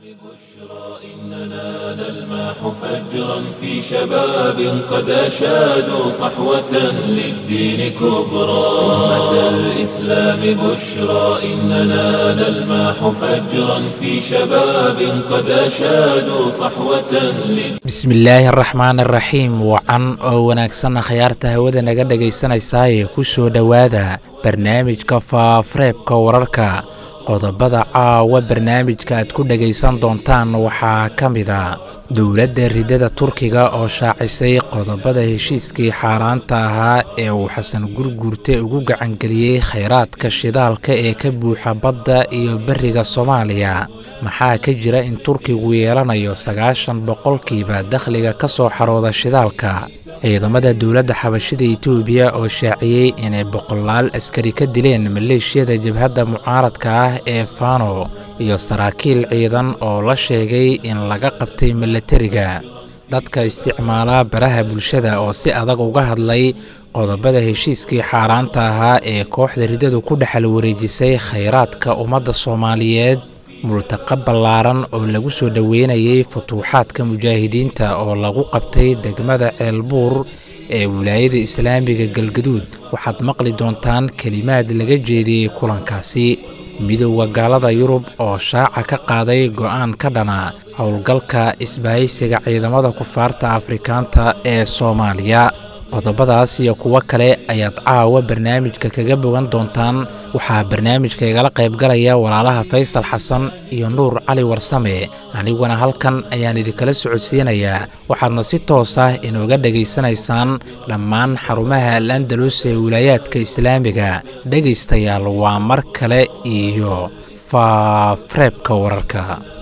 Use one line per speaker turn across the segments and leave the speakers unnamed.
إننا نلمح فجرا في شباب قد أشادوا صحوة للدين كبرى أمة الإسلام بشرى إننا نلمح فجرا في شباب قد أشادوا صحوة للدين
bismillaahi araxmaan araxiim wacan oo wanaagsanna khayaarta hawada naga dhegaysanaysaayee ku soo dhowaada barnaamijka faafareebka wararka qodobada caawa barnaamijka aad ku dhegaysan doontaan waxaa ka mid a dowladda ridada turkiga oo shaacisay qodobada heshiiskii xaaraanta ahaa ee uu xasan gurguurte ugu gacangeliyey khayraadka shidaalka ee ka buuxa badda iyo beriga soomaaliya maxaa ka jira in turkigu yeelanayo sagaashan boqolkiiba dakhliga ka soo xarooda shidaalka ciidamada dowladda xabashida etoobiya oo shaaciyey inay boqolaal askari ka dileen maleeshiyada jabhadda mucaaradka ah ee fano iyo saraakiil ciidan oo la sheegay in laga qabtay milatariga dadka isticmaala baraha bulshada oo si adag uga hadlay qodobada heshiiskii xaaraanta ahaa ee kooxda ridadu ku dhexal wareejisay khayraadka ummadda soomaaliyeed multaqa ballaaran oo lagu soo dhoweynayay futuuxaadka mujaahidiinta oo lagu qabtay degmada ceelbuur ee wilaayada islaamiga galgaduud waxaad maqli doontaan kelimaad laga jeediyey kulankaasi midowda gaalada yurub oo shaaca ka qaaday go'aan ka dhana howlgalka isbahaysiga ciidamada kufaarta afrikaanta ee soomaaliya qodobadaas iyo kuwo kale ayaad caawa barnaamijka kaga bogan doontaan waxaa barnaamijka igala qaybgalaya walaalaha faysal xasan iyo nuur cali warsame aniguna halkan ayaan idinkala socodsiinayaa waxaadna si toos ah inooga dhegaysanaysaan dhammaan xarumaha al andalus ee wilaayaadka islaamiga dhegaystayaal waa mar kale iyo faafareebka wararka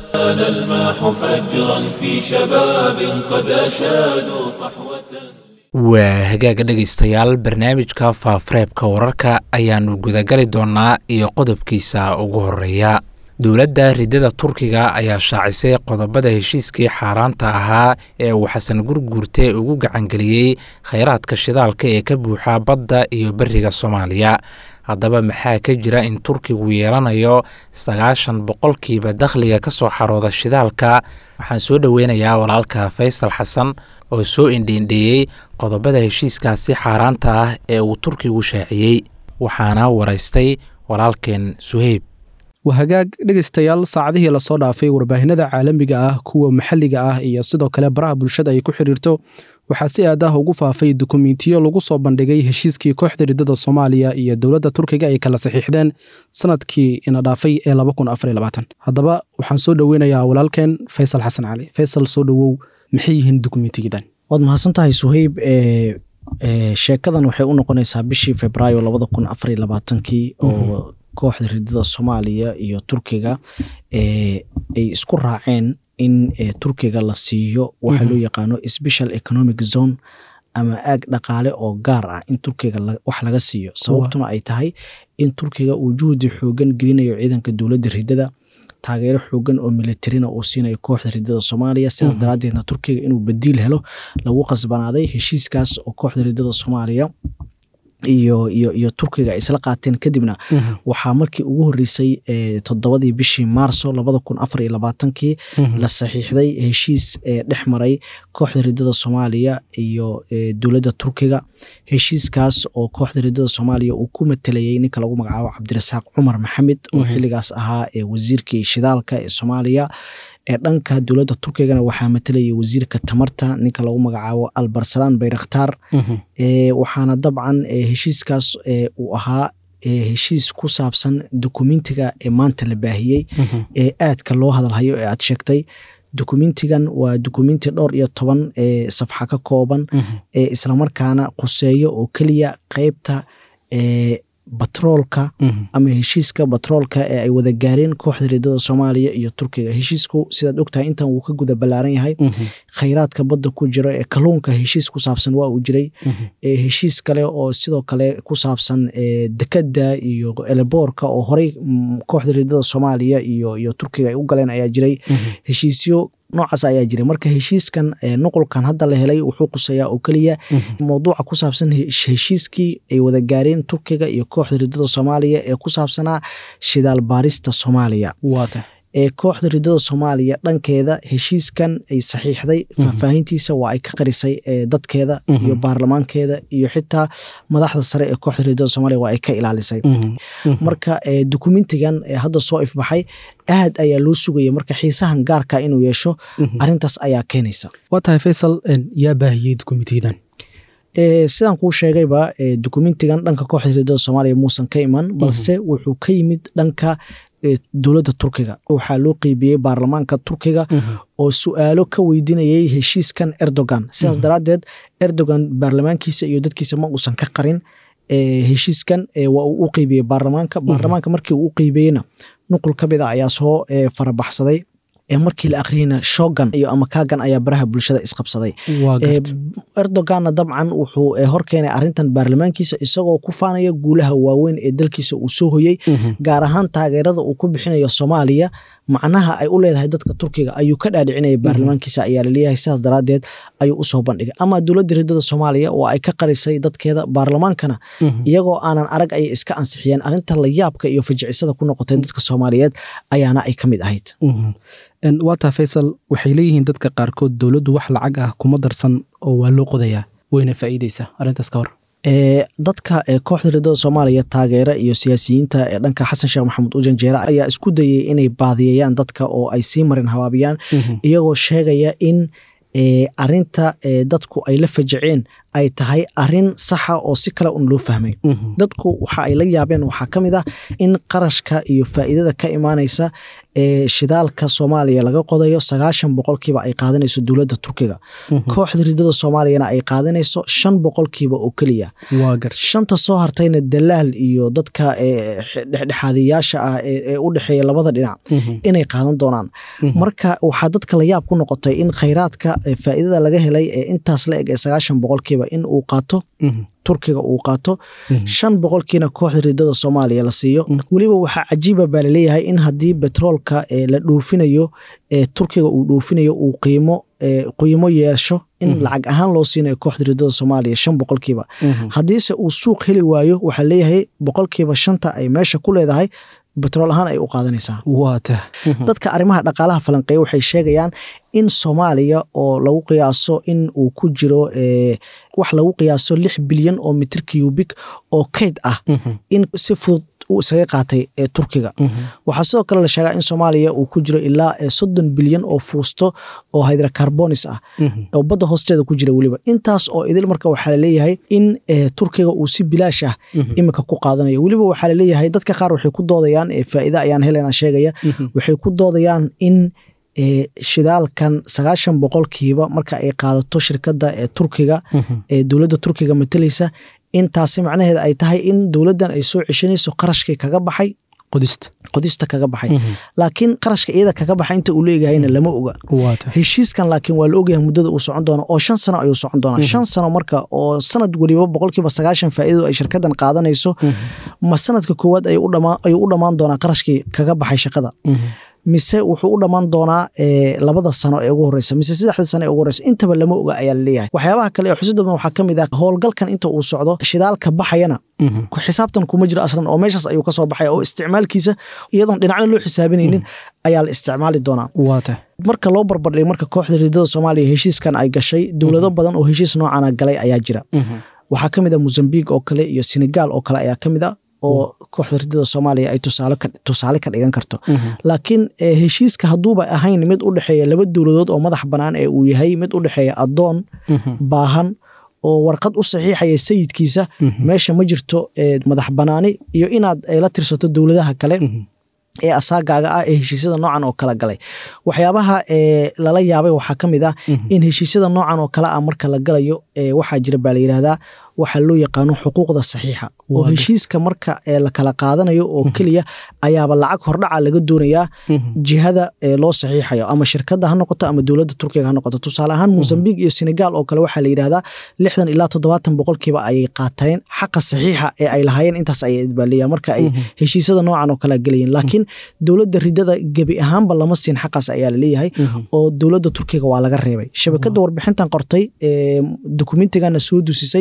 نلمح فجرا في شباب قد أشادوا صحوة
waa hagaaga dhegaystayaal barnaamijka faafareebka wararka ayaannu gudagali doonnaa iyo qodobkiisa ugu horeeya dowladda ridada turkiga ayaa shaacisay qodobada heshiiskii xaaraanta ahaa ee uu xasan gurguurte ugu gacangeliyey khayraadka shidaalka ee ka buuxa badda iyo beriga soomaaliya haddaba maxaa ka jira in turkigu yeelanayo sagaashan boqolkiiba dakhliga ka soo xarooda shidaalka waxaan soo dhoweynayaa walaalka faysal xasan oo soo indhiindheeyey qodobada heshiiskaasi xaaraanta ah ee uu turkigu shaaciyey waxaana waraystay walaalkeen suheyb
waa hagaag dhegaystayaal saacadihii lasoo dhaafay warbaahinada caalamiga ah kuwa maxalliga ah iyo sidoo kale baraha bulshada ay ku xidhiirto waxaa si aad ah ugu faafay dukumentiyo lagu soo bandhigay heshiiskii kooxda ridada soomaaliya iyo dowladda turkiga ay kala saxiixdeen sanadkii ina dhaafay ee haddaba waxaan soo dhoweynayaa walaalkeen faysal xasan cali faysal soo dhowow maxay yihiin dukumentiyadan
waad mahadsan tahay suheyb sheekadan waxay u noqonaysaa bishii februaayo labada kun afariyo labaatankii oo kooxda ridada soomaaliya iyo turkiga ay isku raaceen in turkiga la siiyo waxa loo yaqaano special economic zone ama aag dhaqaale oo gaar ah in turkiga wax laga siiyo sababtuna ay tahay in turkiga uu juhdi xoogan gelinayo ciidanka dowladda ridada taageero xoogan oo militarina uu siinayo kooxda ridada soomaaliya sidaas daraadeedna turkiga inuu badiil helo lagu qasbanaaday heshiiskaas oo kooxda ridada soomaaliya iyo iyo iyo turkiga ay isla qaateen kadibna waxaa markii ugu horeysay toddobadii bishii maarso labada kun afar iyo labaatankii la saxiixday heshiis dhex maray kooxda ridada soomaaliya iyo dowladda turkiga heshiiskaas oo kooxda ridada soomaaliya uu ku matelayay ninka lagu magacaabo cabdirasaaq cumar maxamed oo xilligaas ahaa wasiirkii shidaalka ee soomaaliya ee dhanka dowladda turkigana waxaa matalayay wasiirka tamarta ninka lagu magacaabo albarsalaan bayrakhtaar waxaana dabcan heshiiskaas uu ahaa heshiis ku saabsan dokumentiga ee maanta la baahiyey ee aadka loo hadalhayo ee aad sheegtay dokumentigan waa dokumenti dhowr iyo toban safxa ka kooban islamarkaana quseeyo oo keliya qeybta batroolka ama heshiiska batroolka ee ay wada gaareen kooxda ridada soomaaliya iyo turkiga heshiisku sidaad ogtahay intan wuu ka guda ballaaran yahay khayraadka badda ku jira ee kalluunka heshiis ku saabsan waa uu jiray heshiis kale oo sidoo kale ku saabsan dekada iyo eleboorka oo horey kooxda ridada soomaaliya iyo iyo turkiga ay u galeen ayaa jiray heshiisyo noocaas ayaa jiray marka heshiiskan nuqulkan hadda la helay wuxuu quseeyaa oo keliya mowduuca ku saabsan heshiiskii ay wada gaareen turkiga iyo kooxda ridada soomaaliya ee ku saabsanaa shidaal baarista soomaaliya ee kooxda ridada soomaaliya dhankeeda heshiiskan ay saxiixday faahfaahintiisa waa ay ka qarisay dadkeeda iyo baarlamaankeeda iyo xitaa madaxda sare ee kooxda ridada soomaaliya waa ay ka ilaalisay marka dokumentigan hadda soo ifbaxay aad ayaa loo sugaya marka xiisahan gaarka inuu yeesho arintaas ayaa keenaysa
waa tahay faysal yaa baahiyey dokumentiyadan
sidaan kuu sheegayba dokumentigan dhanka kooxda ridada soomaaliya muusan ka iman balse wuxuu ka yimid dhanka dowladda turkiga waxaa loo qeybiyey baarlamaanka turkiga oo su-aalo ka weydiinayay heshiiskan erdogan sidaas daraaddeed erdogan baarlamaankiisa iyo dadkiisa ma uusan ka qarin heshiiskan waa uu u qeybiyey baarlamaanka baarlamaanka markii uu u qeybiyeyna nuqul ka mid a ayaa soo farabaxsaday markii la akhriyeyna shogan iyo ama kaagan ayaa baraha bulshada isqabsaday erdoganna dabcan wuxuu horkeenay arintan baarlamaankiisa isagoo ku faanaya guulaha waaweyn ee dalkiisa uu soo hoyey gaar ahaan taageerada uu ku bixinayo soomaaliya macnaha ay u leedahay dadka turkiga ayuu ka dhaadhicinaya baarlamaankiisa ayaa laleeyahay sidaas daraadeed ayuu usoo bandhigay ama dowladda ridada soomaaliya oo ay ka qarisay dadkeeda baarlamaankana iyagoo aanan arag ayay iska ansixiyeen arinta layaabka iyo fajicisada ku noqotay dadka soomaaliyeed ayaana ay ka mid ahayd
waataa faysal waxay leeyihiin dadka qaarkood dowladdu wax lacag ah kuma darsan oo waa loo qodayaa wayna faa'iideysaa arrintaas ka hor
dadka kooxda ridada soomaaliya taageera iyo siyaasiyiinta ee dhanka xasan sheekh maxamuud ujanjeere ayaa isku dayay inay baadiyayaan dadka oo ay sii marin habaabiyaan iyagoo sheegaya in arinta dadku ay la fajaceen ay tahay arin saxa oo si kale un loo fahmay dadku waxa ay la yaabeen waxaa ka mid ah in qarashka iyo faa'iidada ka imaanaysa ee shidaalka soomaaliya laga qodayo sagaashan boqolkiiba ay qaadanayso dowladda turkiga kooxda ridada soomaaliyana ay qaadanayso shan boqolkiiba oo keliya shanta soo hartayna dalaal iyo dadka dhexdhexaadiyaasha ah ee u dhexeeya labada dhinac inay qaadan doonaan marka waxaa dadka la yaab ku noqotay in khayraadka faa'iidada laga helay ee intaas la eg ee sagaashan boqolkiiba in uu qaato turkiga uu qaato shan boqolkiina kooxda ridada soomaaliya la siiyo weliba waxaa cajiiba baa laleeyahay in haddii betroolka la dhoofinayo turkiga uu dhoofinayo uu qiimo qiimo yeesho in lacag ahaan loo siinayo kooxda ridada soomaaliya shan boqolkiiba haddiise uu suuq heli waayo waxaa leeyahay boqolkiiba shanta ay meesha ku leedahay betrool ahaan ay u qaadanaysaa dadka arrimaha dhaqaalaha falanqeeya waxay sheegayaan in soomaaliya oo lagu qiyaaso in uu ku jiro wax lagu qiyaaso lix bilyan oo mitir cubik oo kayd ah in si fudud uu isaga qaatay ee turkiga waxaa sidoo kale la sheegaa in soomaaliya uu ku jiro ilaa soddon bilyan oo fuusto oo hydrocarbonis ah oo badda hoosteeda ku jira weliba intaas oo idil marka waxaa laleeyahay in turkiga uu si bilaash ah iminka ku qaadanayo weliba waxaa laleeyahay dadka qaar waxay ku doodayaan faa'iida ayaan helena sheegaya waxay ku doodayaan in shidaalkan sagaashan boqolkiiba marka ay qaadato shirkadda ee turkiga ee dowladda turkiga matalaysa intaasi macnaheeda ay tahay in dowladdan ay soo ceshanayso qarashkii kaga baxay qodista kaga baxay laakiin qarashka iyada kaga baxay inta uu leegahayna lama oga heshiiskan laakiin waa la ogyahay muddada uu socon doono oo shan sano ayuu socon doonaa shan sano marka oo sanad weliba boqolkiiba sagaashan faa'iidadu ay shirkadan qaadanayso ma sanadka koowaad ayuu u dhammaan doonaa qarashkii kaga baxay shaqada mise wuxuu u dhammaan doonaa labada sano ee ugu horeysa mise saddexda sano ee ugu horeysa intaba lama oga ayaa laleeyahay waxyaabaha kale ee xusid badan waxaa ka mid ah howlgalkan inta uu socdo shidaalka baxayana xisaabtan kuma jiro aslan oo meeshaas ayuu kasoo baxaya oo isticmaalkiisa iyadoon dhinacna loo xisaabinaynin ayaa la isticmaali doonaa marka loo barbardhigay marka kooxda ridada soomaaliya heshiiskan ay gashay dowlado badan oo heshiis noocana galay ayaa jira waxaa ka mid a mozambique oo kale iyo senegal oo kale ayaa ka mid a oo kooxda ridada soomaaliya ay tusaale ka dhigan karto laakiin heshiiska hadduuba ahayn mid u dhexeeya laba dowladood oo madax bannaan ee uu yahay mid u dhexeeya addoon baahan oo warqad u saxiixaya sayidkiisa meesha ma jirto madax bannaani iyo inaad la tirsato dowladaha kale ee asaagaaga ah ee heshiisyada noocan oo kala galay waxyaabaha lala yaabay waxaa ka mid ah in heshiisyada noocan oo kale ah marka la galayo waxaa jira baa la yidhaahdaa waxaa loo yaqaano xuquuqda saxiixa oo heshiiska marka la kala qaadanayo oo keliya ayaaba lacag hordhaca laga doonayaa jihada loo saxiixayo ama shirkadda ha noqoto ama dowladda turkiga ha noqoto tusaale ahaan mozambique iyo senegal oo kale waxaa la yidhahdaa lixdan ilaa toddobaatan boqolkiiba ayay qaateen xaqa saxiixa ee ay lahaayeen intaas ayay idbaaleeyaan marka ay heshiisyada noocan oo kale galayeen laakiin dowladda ridada gebi ahaanba lama siin xaqaas ayaa laleeyahay oo dowladda turkiga waa laga reebay shabakadda warbixintan qortay dokumentigana soo dusisay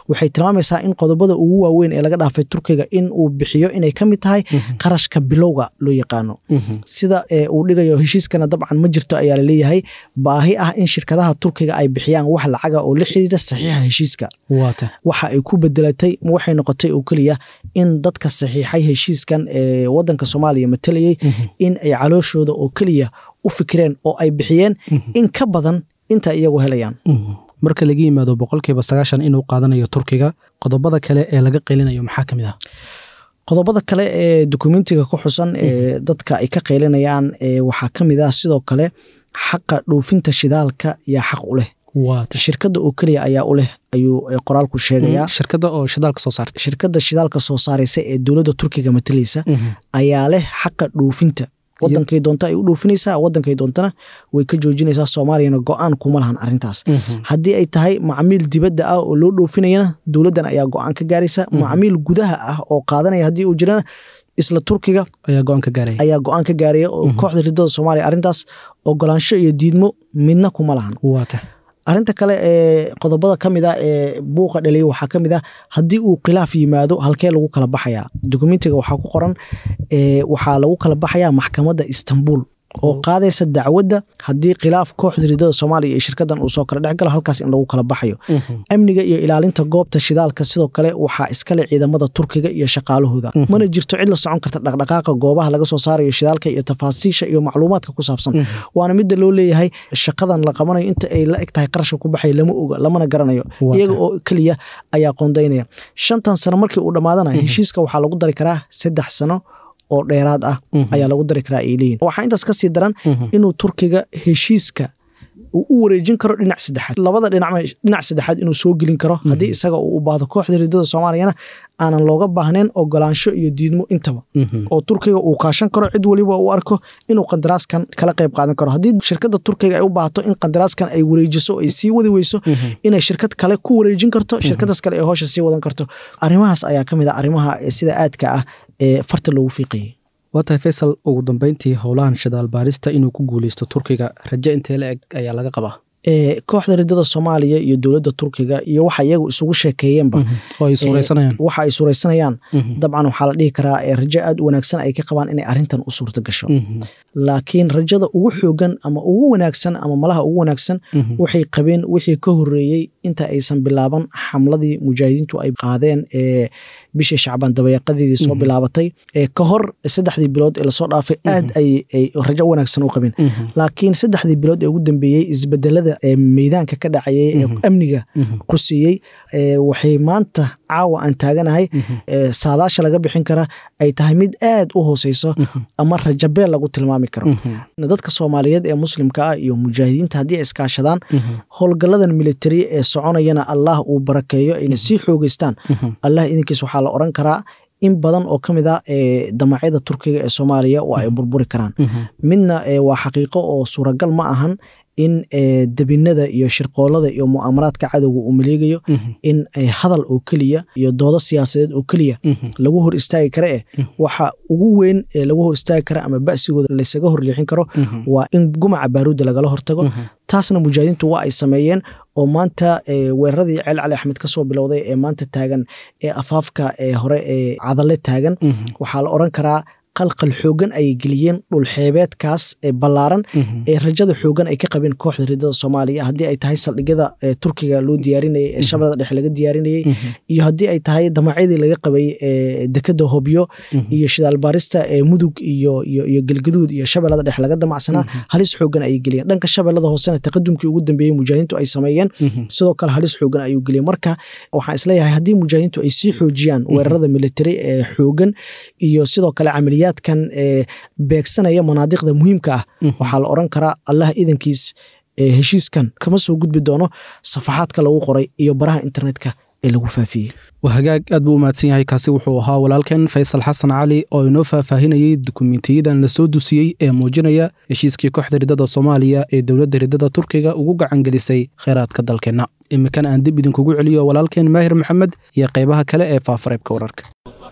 waxay tilmaamaysaa in qodobada ugu waaweyn ee laga dhaafay turkiga in uu bixiyo inay ka mid tahay qarashka bilowga loo yaqaano sida uu dhigayo heshiiskana dabcan ma jirto ayaa laleeyahay baahi ah in shirkadaha turkiga ay bixiyaan wax lacaga oo la xiriira saxiixa heshiiska waxa ay ku bedelatay waxay noqotay oo keliya in dadka saxiixay heshiiskan ee wadanka soomaaliya matalayay in ay calooshooda oo keliya u fikireen oo ay bixiyeen in ka badan inta iyagu helayaan
marka laga yimaado boqolkiiba sagaashan inuu qaadanayo turkiga qodobada kale ee laga qeylinayo maxaa ka mid ah
qodobada kale ee dokumentiga ku xusan ee dadka ay ka qeylinayaan waxaa ka mid ah sidoo kale xaqa dhoofinta shidaalka yaa xaq u leh shirkada oo keliya ayaa u leh ayuu qoraalku sheegayaa
shirkada oo shidaalka soo saarta
shirkada shidaalka soo saaraysa ee dowladda turkiga matalaysa ayaa leh xaqa dhoofinta wadankay doonta ay u dhoofinaysaa wadankay doontana way ka joojinaysaa soomaaliyana go-aan kuma lahan arintaas haddii ay tahay macmiil dibadda ah oo loo dhoofinayana dowladdan ayaa go-aan ka gaaraysa macmiil gudaha ah oo qaadanaya haddii uu jirana isla turkiga
ayaa go-aan ka gaaraya
ayaa go-aan ka gaaraya oo kooxda ridada soomaaliya arrintaas ogolaansho iyo diidmo midna kuma lahan
waata
arrinta kale ee qodobada ka mid ah ee buuqa dhaliya waxaa ka mid ah haddii uu khilaaf yimaado halkee lagu kala baxayaa dokumentiga waxaa ku qoran waxaa lagu kala baxayaa maxkamadda istanbul oo qaadaysa dacwadda haddii khilaaf kooxda ridada soomaaliya iyo shirkadan uu soo kala dhexgalo halkaas in lagu kala baxayo amniga iyo ilaalinta goobta shidaalka sidoo kale waxaa iskale ciidamada turkiga iyo shaqaalahooda mana jirto cid la socon karta dhaqdhaqaaqa goobaha laga soo saarayo shidaalka iyo tafaasiisha iyo macluumaadka ku saabsan waana midda loo leeyahay shaqadan la qabanayo inta ay la eg tahay qarashka ku baxay lama oga lamana garanayo iyaga oo keliya ayaa qoondaynaya shantan sano markii uu dhammaadana heshiiska waxaa lagu dari karaa saddex sano oo dheeraad ah ayaa lagu dari karaa ay leeyihin waxaa intaas ka sii daran inuu turkiga heshiiska uu u wareejin karo dhinac saddexaad labada dhinac dhinac saddexaad inuu soo gelin karo haddii isaga uu u baahdo kooxda ridada soomaaliyana aanan looga baahnayn ogolaansho iyo diidmo intaba oo turkiga uu kaashan karo cid weliba uu arko inuu qandaraaskan kala qayb qaadan karo haddii shirkada turkiga ay u baahato in qandaraaskan ay wareejiso ay sii wadi weyso inay shirkad kale ku wareejin karto shirkadaas kale ay hoosha sii wadan karto arrimahaas ayaa ka mid a arrimaha sida aadka ah ee farta loogu fiiqayay
waa tahay faysal ugu dambeyntii howlahan shidaal baarista inuu ku guuleysto turkiga rajo intee la eg ayaa laga qabaa
kooxda ridada soomaaliya iyo dowladda turkiga iyo waxa iyagu isugu sheekeeyeenba waxa ay suuraysanayaan dabcan waxaa la dhihi karaa rajo aad u wanaagsan ay ka qabaan inay arintan u suurta gasho laakiin rajada ugu xoogan ama ugu wanaagsan ama malaha ugu wanaagsan waxay qabeen wixii ka horeeyey inta aysan bilaaban xamladii mujaahidiintu ay qaadeen ee bishii shacbaan dabayaqadeedii soo bilaabatay ka hor saddexdii bilood ee lasoo dhaafay aad ay rajo wanaagsan u qabeen laakiin saddexdii bilood ee ugu dambeeyey isbedelada ee meydaanka ka dhacayay ee amniga quseeyey waxay maanta caawa aan taaganahay saadaasha laga bixin kara ay tahay mid aad u hooseyso ama rajabeel lagu tilmaami karo dadka soomaaliyeed ee muslimka ah iyo mujaahidiinta haddii ay iskaashadaan howlgaladan militari ee soconayana allah uu barakeeyo ayna sii xoogeystaan allah idinkiis waxaa la oran karaa in badan oo ka mid a damacyada turkiga ee soomaaliya waa ay burburi karaan midna waa xaqiiqo oo suuragal ma ahan in debinada iyo shirqoolada iyo mu'aamaraadka cadowga uu maleegayo in hadal oo keliya iyo doodo siyaasadeed oo keliya lagu hor istaagi kara eh waxa ugu weyn ee lagu hor istaagi kara ama ba'sigooda laysaga horleexin karo waa in gumaca baaruudda lagala hortago taasna mujaahidiintu waa ay sameeyeen oo maanta weeraradii ceel cali axmed kasoo bilowday ee maanta taagan ee afaafka ee hore ee cadalle taagan waxaa la oran karaa qalqal xoogan ayay geliyeen dhulxeebeedkaas ee ballaaran ee rajada xoogan ay ka qabeen kooxda ridada soomaaliya haddii ay tahay saldhigyada turkiga loo diyaarinayay ee shabeellada dhexe laga diyaarinayey iyo haddii ay tahay damacyadii laga qabay dekada hobyo iyo shidaalbaarista ee mudug iyo iyo gelgaduud iyo shabeellada dhexe laga damacsanaa halis xoogan ayay geliyeen dhanka shabeellada hoosena taqadumkii ugu dambeeyey mujaahidiintu ay sameeyeen sidoo kale halis xoogan ayuu geliyey marka waxaan isleeyahay haddii mujaahidiintu ay sii xoojiyaan weerarada militari ee xoogan iyo sidoo kale camaliya kan beegsanaya manaadiqda muhiimka ah waxaa la oran karaa allah idankiis heshiiskan kama soo gudbi doono safaxaadka lagu qoray iyo baraha internetka ee lagu faafiyey
waa hagaag aad buu u mahadsan yahay kaasi wuxuu ahaa walaalkan faysal xasan cali oo inoo faahfaahinayey dukumentiyadan lasoo dusiyey ee muujinaya heshiiskii kooxda ridada soomaaliya ee dowladda ridada turkiga ugu gacangelisay kheyraadka dalkeenna imikan aan dib idinkugu celiyo walaalkeen maahir maxamed iyo qaybaha kale ee faafareebka wararka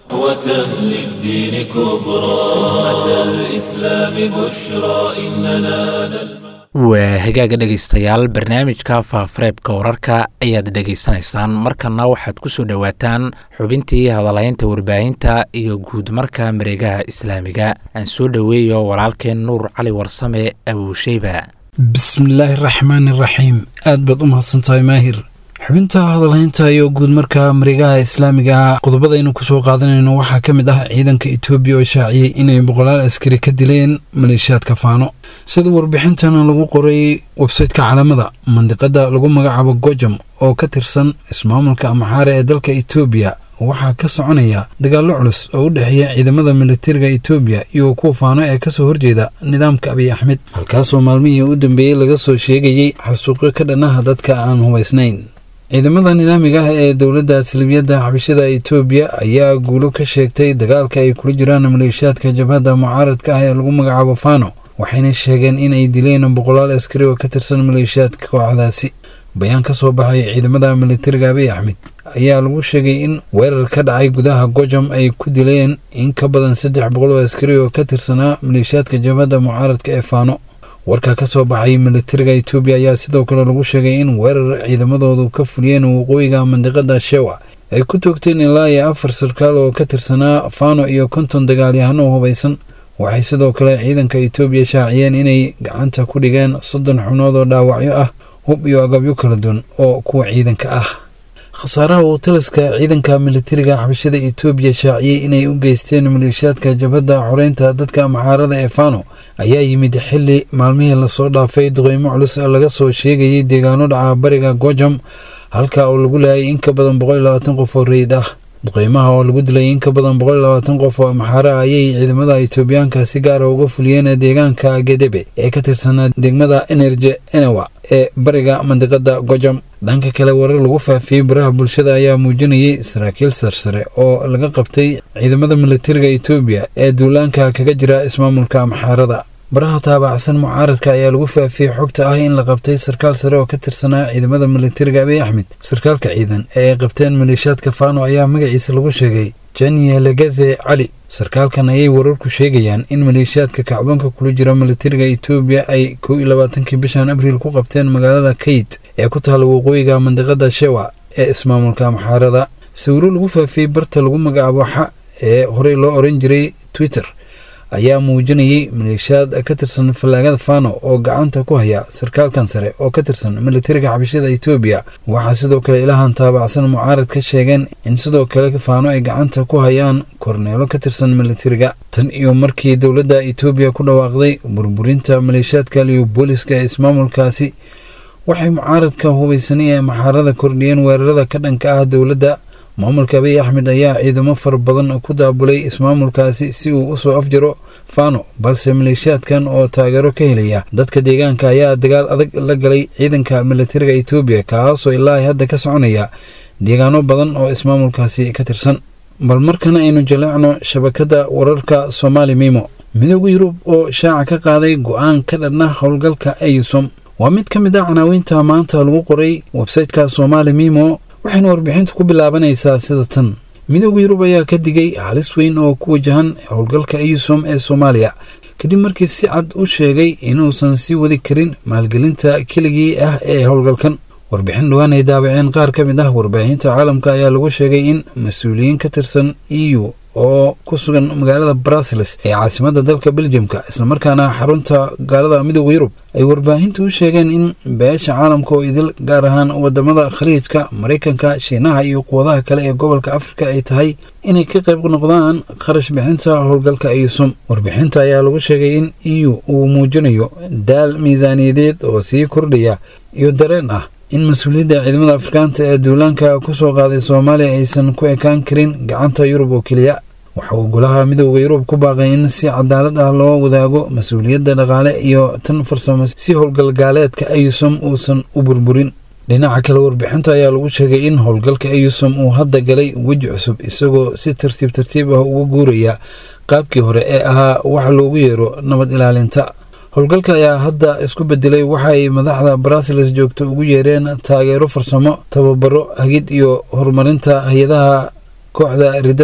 صحوة للدين كبرى أمة الإسلام بشرى إننا نلمح
waa hagaaga dhegaystayaal barnaamijka faafareebka wararka ayaad dhegaysanaysaan markana waxaad ku soo dhowaataan xubintii hadalaynta warbaahinta iyo guud marka mareegaha islaamiga aan soo dhoweeyo walaalkeen nuur cali warsame abuusheyba
bismillaahi raxmaani raxiim aad baad u mahadsantahay maahir xubinta hadalhaynta iyo guud marka mareegaha islaamiga ah qodobadaynu kusoo qaadanayno waxaa ka mid ah ciidanka etoobiya oo shaaciyey inay boqolaal askari ka dileen maleeshiyaadka faano sida warbixintana lagu qoray websayteka calaamada mandiqada lagu magacaabo gojam oo ka tirsan ismaamulka amaxaare ee dalka etoobiya waxaa ka soconaya dagaallo culus oo u dhexeeya ciidamada militariga etoobiya iyo kuwa faano ee kasoo horjeeda nidaamka abiy axmed halkaasoo maalmihii u dambeeyey laga soo sheegayey xasuuqyo ka dhanaha dadka aan hubaysnayn ciidamada nidaamiga ah ee dowladda salibiyadda xabashada etoobiya ayaa guulo ka sheegtay dagaalka ay kula jiraan maleeshiyaadka jabhadda mucaaradka ah ee lagu magacaabo fano waxayna sheegeen in ay dileen boqolaal askari oo ka tirsan maleeshiyaadka kooxdaasi bayaan ka soo baxay ciidamada militariga abiy axmed ayaa lagu sheegay in weerar ka dhacay gudaha gojam ay ku dileen in ka badan saddex boqol oo askari oo ka tirsanaa maleeshiyaadka jabhadda mucaaradka ee fano warka ka soo baxay militariga etoobiya ayaa sidoo kale lagu sheegay in weerar ciidamadoodu ka fuliyeen waqooyiga mandiqada shewa ay ku toogteen ilaa iyo afar sarkaal oo ka tirsanaa fano iyo konton dagaalyahano hubaysan waxay sidoo kale ciidanka etoobiya shaaciyeen inay gacanta ku dhigeen soddon xubnood oo dhaawacyo ah hub iyo agabyo kala duwan oo kuwa ciidanka ah khasaaraha uu taliska ciidanka militariga xabashada etoobiya shaaciyey inay u geysteen maleeshiyaadka jabhadda xoreynta dadka maxaarada ee fano ayaa yimid xili maalmihii lasoo dhaafay duqeymo culus oo laga soo sheegayay deegaano dhaca bariga gojam halka oo lagu laayay in ka badan boqol iyo labaatan qof oo rayid ah duqeymaha oo lagu dilay in ka badan boqol iyo labaatan qof oo maxaare ah ayay ciidamada etoobiyaanka si gaara uga fuliyeen deegaanka gedebe ee ka tirsanaa degmada enerje enewa ee bariga mandiqada gojam dhanka kale warar lagu faafiyey baraha bulshada ayaa muujinayay saraakiil sarsare oo laga qabtay ciidamada militariga etoobiya ee duulaanka kaga jira ismaamulka maxaarada baraha taabacsan mucaaradka ayaa lagu faafiyey xogta ah in la qabtay sarkaal sare oo ka tirsanaa ciidamada militariga abiy axmed sarkaalka ciidan ee ay qabteen maleeshiyaadka fano ayaa magaciisa lagu sheegay janiye legeze cali sarkaalkan ayay wararku sheegayaan in maleeshiyaadka kacdoonka kula jira militariga etoobiya ay kow iyo labaatankii bishan abriil ku qabteen magaalada kayt ee ku taala waqooyiga mandiqada shewa ee ismaamulka maxaarada sawiro lagu faafiyey barta lagu magacaabo xa ee horey loo oran jiray twitter ayaa muujinayay maleeshiyaad ka tirsan fallaagada fano oo gacanta ku haya sarkaalkan sare oo ka tirsan militariga xabashada etoobiya waxaa sidoo kale ilahan taabacsan mucaarad ka sheegeen in sidoo kale faano ay gacanta ku hayaan korneelo ka tirsan militariga tan iyo markii dowladda etoobiya ku dhawaaqday burburinta maleeshiyaadka liyo booliska ee ismaamulkaasi waxay mucaaradka hubaysanay ee maxaarada kordhiyeen weerarada ka dhanka ah dowladda maamulka abiy axmed ayaa ciidamo fara badan ku daabulay ismaamulkaasi si uu usoo afjaro fano balse maleeshiyaadkan oo taageero ka helaya dadka deegaanka ayaa dagaal adag la galay ciidanka militariga etoobiya kaasoo ilaa hadda ka soconaya deegaano badan oo ismaamulkaasi ka tirsan bal markana aynu jaleecno shabakadda wararka somaali mimo midooda yurub oo shaaca ka qaaday go-aan ka dhanna howlgalka eyusom waa mid ka mid ah canaawiinta maanta lagu qoray websayteka somaali mimo waxayna warbixintu ku bilaabanaysaa sida tan midooda yurub ayaa ka digay halis weyn oo ku wajahan howlgalka eyusom ee soomaaliya kadib markii si cad u sheegay inuusan sii wadi karin maalgelinta keligii ah ee howlgalkan warbixin dhowaan ay daabaceen qaar ka mid ah warbaahinta caalamka ayaa lagu sheegay in mas-uuliyiin ka tirsan e u oo ku sugan magaalada brussels ee caasimadda dalka beljamka islamarkaana xarunta gaalada midooda yurub ay warbaahintu u sheegeen in beesha caalamka oo idil gaar ahaan wadamada khaliijka maraykanka shiinaha iyo quwadaha kale ee gobolka afrika ay tahay inay ka qayb noqdaan kharash bixinta howlgalka eyusum warbixinta ayaa lagu sheegay in e u uu muujinayo daal miisaaniyadeed oo sii kordhaya iyo dareen ah in mas-uuliyadda ciidamada afrikaanta ee duulaanka ku soo qaaday soomaaliya aysan ku ekaan karin gacanta yurub oo keliya waxa uu golaha midooda yurub ku baaqay in si cadaalad ah loo wadaago mas-uuliyadda dhaqaale iyo tan farsamo si howlgalgaaleedka eyusom uusan u burburin dhinaca kale warbixinta ayaa lagu sheegay in howlgalka eyusom uu hadda galay weji cusub isagoo si tartiib tartiib ah uga guuraya qaabkii hore ee ahaa wax loogu yeero nabad ilaalinta howlgalka ayaa hadda isku bedelay waxaay madaxda brussels joogto ugu yeereen taageero farsamo tababaro hagid iyo horumarinta hay-adaha kooxda riddada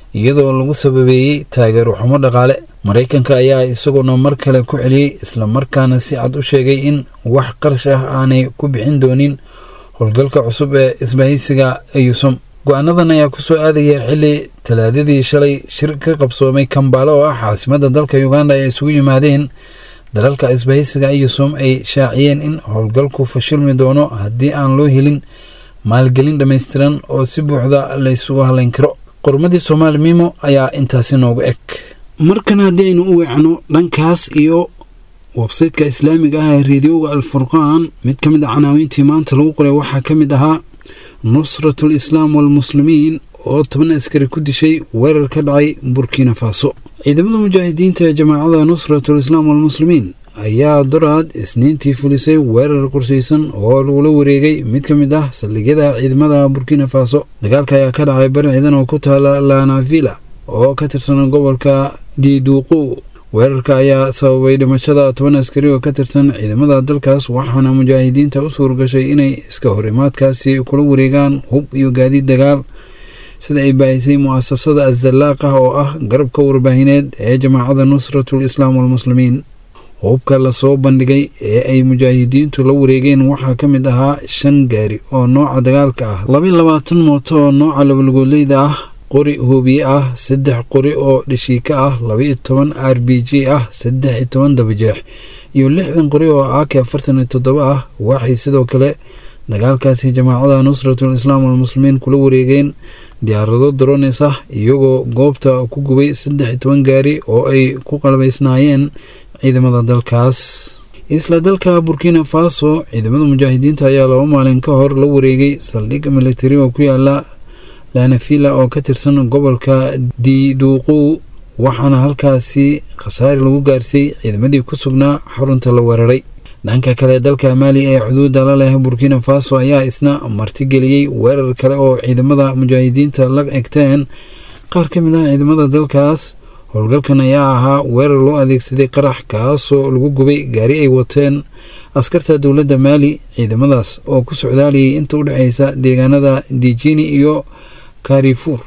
iyadoo lagu sababeeyey taageero xumo dhaqaale maraykanka ayaa isaguna mar kale ku celiyey islamarkaana si cad u sheegay in wax qarash ah aanay ku bixin doonin howlgalka cusub ee isbahaysiga eyusom go-aanadan ayaa kusoo aadaya xili talaadadii shalay shir ka qabsoomay kambaale oo ah caasimadda dalka uganda ay isugu yimaadeen dalalka isbahaysiga eyusom ay shaaciyeen in howlgalku fashilmi doono haddii aan loo helin maalgelin dhammaystiran oo si buuxda laysugu halayn karo qormadii soomaali mimo ayaa intaasi noogu eg markan haddii aynu u weecno dhankaas iyo websayteka islaamiga ah ee reediyoga alfurqaan mid ka mid a canaawiintii maanta lagu qoray waxaa ka mid ahaa nusratul islaam walmuslimiin oo toban askari ku dishay weerar ka dhacay burkina faso ciidamada mujaahidiinta ee jamaacada nusratul islaam walmuslimiin ayaa doraad isniintii fulisay weerar qorshaysan oo lagula wareegay mid ka mid ah saldhigyada ciidamada burkina faso dagaalka ayaa ka dhacay bari ciidan oo ku taala lanavilla oo ka tirsan gobolka diduuqu weerarka ayaa sababay dhimashada toban askari oo ka tirsan ciidamada dalkaas waxaana mujaahidiinta u suurgashay inay iska horimaadkaasi kula wareegaan hub iyo gaadiid dagaal sida ay baahisay mu'asasada azalaaq ah oo ah garabka warbaahineed ee jamaacada nusratul islaam walmuslimiin hubka lasoo bandhigay ee ay mujaahidiintu la wareegeen waxaa ka mid ahaa shan gaari oo nooca dagaalka ah laba labaatan mooto oo nooca labalgooleyda ah qori hoobiye ah saddex qori oo dhashiika ah labaiyo toban r b g ah saddex iyo toban dabajeex iyo lixdan qori oo ak afartan iyo toddoba ah waxay sidoo kale dagaalkaasi jamaacada nusratul islaam walmuslimiin kula wareegeen diyaarado darones ah iyagoo goobta ku gubay saddex iyo toban gaari oo ay ku qalbaysnaayeen ciidamada dalkaas isla dalka burkina faso ciidamada mujaahidiinta ayaa laba maalin ka hor la wareegay saldhig militari oo ku yaala lanafila oo ka tirsan gobolka diduuqu waxaana halkaasi khasaari lagu gaarsiiyey ciidamadii ku sugnaa xarunta la weeraray dhanka kale dalka maali ee xuduudda la leh burkina faso ayaa isna martigeliyey weerar kale oo ciidamada mujaahidiinta la egteen qaar ka mid ah ciidamada dalkaas howlgalkan ayaa ahaa weerar loo adeegsaday qarax kaasoo lagu gubay gaari ay wateen askarta dowladda maali ciidamadaas oo ku socdaalayay inta u dhexeysa deegaanada dijini iyo karifuur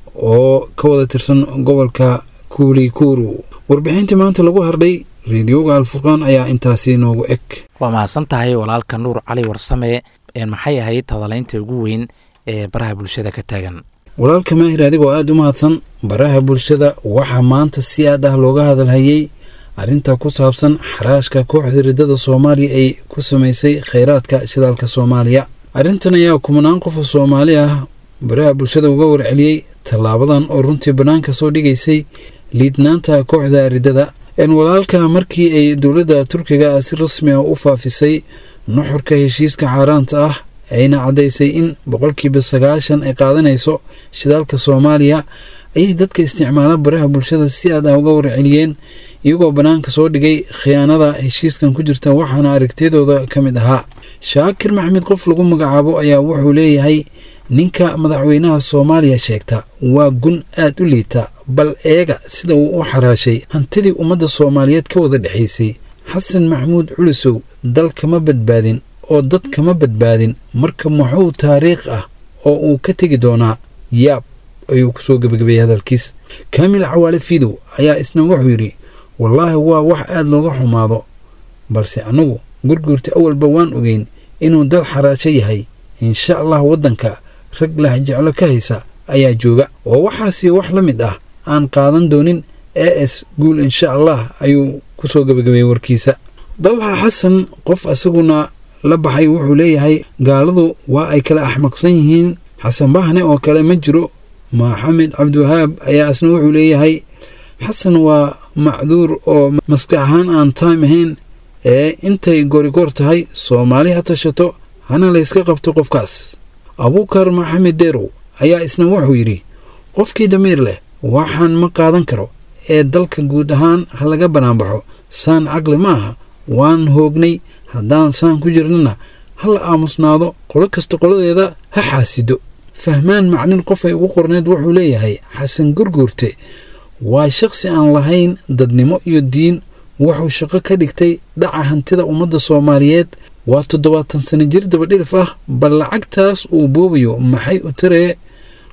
oo ka wada tirsan gobolka kuulikuru warbixintii maanta lagu hardhay reediyoga alfurqaan ayaa intaasi noogu eg
waa mahadsan tahay walaalka nuur cali warsame maxay ahayd hadalaynta ugu weyn ee baraha bulshada ka taagan
walaalka maahir adigoo aada u mahadsan baraha bulshada waxaa maanta si aad ah looga hadalhayey arrinta ku saabsan xaraashka kooxda riddada soomaaliya ay ku samaysay kheyraadka shidaalka soomaaliya arrintan ayaa kumanaan qof oo soomaali ah baraha bulshada uga warceliyey tallaabadan oo runtii bannaanka soo dhigaysay liidnaanta kooxda riddada n walaalka markii ay dowladda turkiga si rasmi ah u faafisay nuxurka heshiiska xaaraanta ah ayna caddaysay in boqolkiiba sagaashan ay qaadanayso shidaalka soomaaliya ayay dadka isticmaala baraha bulshada si aad ah uga warceliyeen iyagoo bannaanka soo dhigay khiyaanada heshiiskan ku jirta waxaana aragtiyadooda ka mid ahaa shaakir maxmed qof lagu magacaabo ayaa wuxuu leeyahay ninka madaxweynaha soomaaliya sheegta waa gun aad u liita bal eega sida uu u xaraashay hantidii ummadda soomaaliyeed ka wada dhexaysay xasan maxamuud culusow dal kama badbaadin oo dad kama badbaadin marka muxuu taariikh ah oo uu ka tegi doonaa yaab ayuu kusoo gebagabeeyey hadalkiis kaamil cawaale fiidow ayaa isna wuxuu yidhi wallaahi waa wax aad looga xumaado balse annagu gurguurta awalba waan ogeyn inuu dal xaraasho yahay insha allah waddanka rag lahjeclo ka haysa ayaa jooga oo waxaasi wax la mid ah aan qaadan doonin e s guul insha allah ayuu kusoo gebagabeeyey warkiisa dalxa xasan qof isaguna la baxay wuxuu leeyahay gaaladu waa ay kala axmaqsan yihiin xasan bahne oo kale ma jiro maxamed cabdiwahaab ayaa isna wuxuu leeyahay xasan waa macduur oo maskax ahaan aan taym ahayn ee intay gorigoor tahay soomaali ha tashato hana layska qabto qofkaas abuukar maxamed deerow ayaa isna wuxuu yidhi qofkii damiir leh waxaan ma qaadan karo ee dalka guud ahaan ha laga banaanbaxo saan caqli ma aha waan hoognay haddaan saan ku jirnana ha la aamusnaado qolo kasta qoladeeda ha xaasido fahmaan macnin qof ay ugu qorneed wuxuu leeyahay xasan gurguurte waa shaqsi aan lahayn dadnimo iyo diin wuxuu shaqo ka dhigtay dhaca hantida ummadda soomaaliyeed waa toddobaatan sano jir dabadhilif ah bal lacagtaas uu boobayo maxay u taree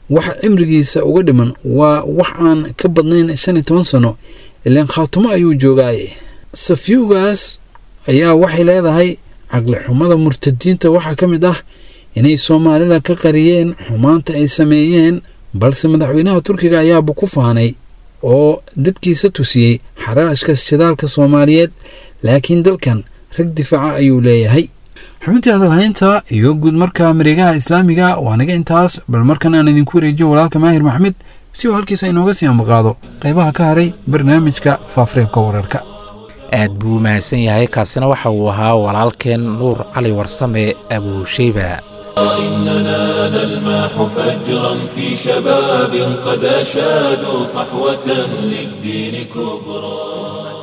waxa cimrigiisa uga dhiman waa wax aan ka badnayn shan iyo toban sano ilaan khaatumo ayuu joogaaye safyowgaas ayaa waxay leedahay caqli xumada murtadiinta waxaa ka mid ah inay soomaalida ka qariyeen xumaanta ay sameeyeen balse madaxweynaha turkiga ayaaba ku faanay oo dadkiisa tusiyey xaraashka shidaalka soomaaliyeed laakiin dalkan rag difaaca ayuu leeyahay xubintii hadalhaynta iyo guud marka mareegaha islaamiga waa naga intaas bal markan aan idinku wareejiyo walaalka maahir maxmed si uu halkiisa inooga sii ambaqaado qaybaha ka haray barnaamijka faafreebka wararka
aad buu mahadsan yahay kaasina waxa uu ahaa walaalkeen nuur cali warsame abuusheyba
إننا نلمح فجرا في شباب قد أشادوا صحوة للدين كبرى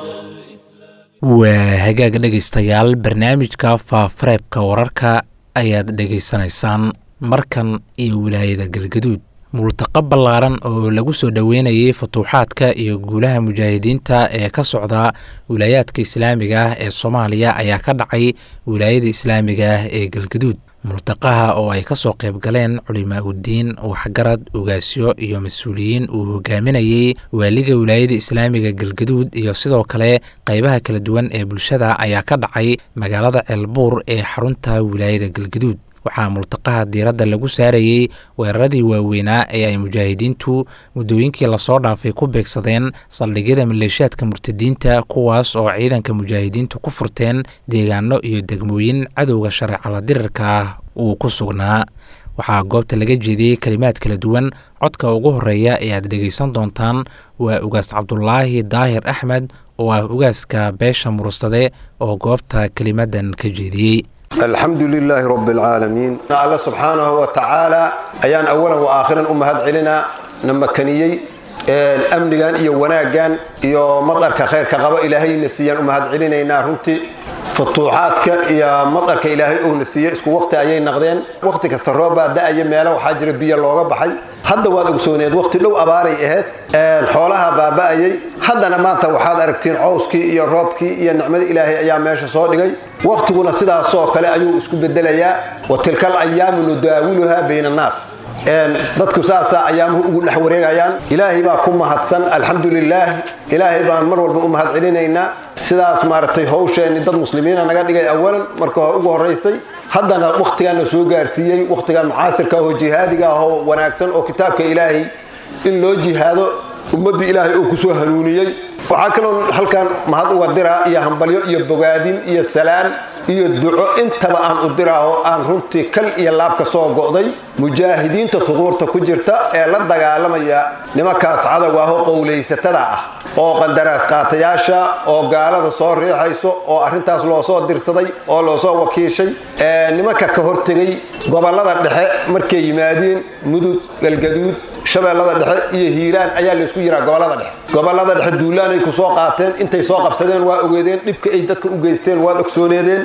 waa hagaag dhegaystayaal barnaamijka faafareebka wararka ayaad dhegaysanaysaan markan iyo wilaayada galgaduud multaqo ballaaran oo lagu soo dhoweynayay futuuxaadka iyo guulaha mujaahidiinta ee ka socda wilaayaadka islaamiga ah ee soomaaliya ayaa ka dhacay wilaayada islaamiga ah ee galgaduud multaqaha oo ay ka soo qayb galeen culimaa uddiin waxgarad ugaasyo iyo mas-uuliyiin uu hogaaminayey waaliga wilaayada islaamiga galgaduud iyo sidoo kale qaybaha kala duwan ee bulshada ayaa ka dhacay magaalada ceelbuur ee xarunta wilaayada galgaduud waxaa multaqaha diiradda lagu saarayey weeraradii waaweynaa ee ay mujaahidiintu muddooyinkii lasoo dhaafay ku beegsadeen saldhigyada maleeshiyaadka murtadiinta kuwaas oo ciidanka mujaahidiintu ku furteen deegaano iyo degmooyin cadowga shareecala dirirka ah uu ku sugnaa waxaa goobta laga jeediyey kelimaad kala duwan codka ugu horeeya ee aad dhegaysan doontaan waa ugaas cabdulaahi daahir axmed oo ah ugaaska beesha mursade oo goobta kelimadan ka jeediyey
alxamdu lilaahi rabi alcaalamiin alla subxaanahu wa tacaala ayaan awalan wa aakhiran u mahad celinaa na makaniyey amnigan iyo wanaaggan iyo madarka khayrka qaba ilaahayna siiyaan u mahad celinaynaa runtii futuuxaadka iyo madarka ilaahay uuna siiye isku waqti ayay naqdeen waqti kasta roobbaa da'aya meelo waxaa jira biyo looga baxay hadda waad ogsooneed waqti dhow abaaray ahayd xoolaha baaba'ayay haddana maanta waxaad aragtiin cowskii iyo roobkii iyo nicmada ilaahay ayaa meesha soo dhigay waqtiguna sidaasoo kale ayuu isku bedelayaa wa tilkal ayaamu nudaawiluhaa bayna annaas dadku saasaa ayaamuhu ugu dhex wareegayaan ilaahay baa ku mahadsan alxamdu lilaah ilaahay baan mar walba u mahad celinaynaa sidaas maaragtay hawsheenni dad muslimiina naga dhigay awalan marka ugu horaysay haddana wakhtigaana soo gaarsiiyey wakhtigan mucaasirka ahoo jihaadiga ahoo wanaagsan oo kitaabka ilaahay in loo jihaado ummadda ilaahay oo kusoo hanuuniyey waxaa kaloo halkan mahad uga diraa iyo hambalyo iyo bogaadin iyo salaan iyo duco intaba aan u diraaho aan runtii kal iyo laabka soo go'day mujaahidiinta huduurta ku jirta ee la dagaalamaya nimankaas cadowga ahoo qowlaysatada ah oo qandaraas qaatayaasha oo gaalada soo riixayso oo arrintaas loo soo dirsaday oo loo soo wakiishay nimanka ka hortegay gobollada dhexe markay yimaadeen mudug galgaduud shabeellada dhexe iyo hiiraan ayaa laysku yiraa gobollada dhexe gobollada dhexe duulaanay ku soo qaateen intay soo qabsadeen waa ogeedeen dhibka ay dadka u geysteen waad ogsooneedeen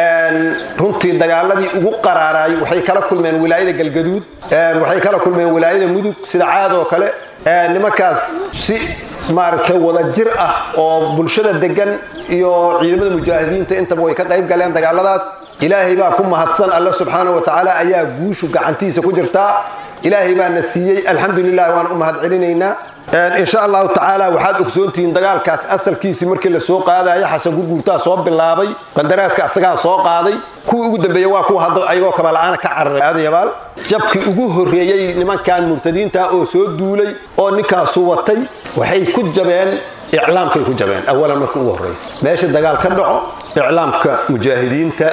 runtii dagaaladii ugu qaraaraay waxay kala kulmeen wilaayada galgaduud waxay kala kulmeen wilaayada mudug sida caad oo kale nimankaas si maaragtay wada jir ah oo bulshada degan iyo ciidamada mujaahidiinta intaba way ka qayb galeen dagaaladaas ilaahay baa ku mahadsan alle subxaana wa tacaala ayaa guushu gacantiisa ku jirtaa ilaahay baana siiyey alxamdu lilah waan u mahad celinaynaa insha allahu tacaala waxaad ogsoontihiin dagaalkaas asalkiisii markii la soo qaadayo xasan gurguurtaa soo bilaabay qandaraaska asagaa soo qaaday kuwii ugu dambeeya waa kuwa hadda ayagoo kabala'aana ka cararay aadayabaal jabkii ugu horreeyey nimankan murtadiinta oo soo duulay oo ninkaasu watay waxay ku jabeen iclaamkay ku jabeen awalan marka ugu horraysa meesha dagaal ka dhaco iclaamka mujaahidiinta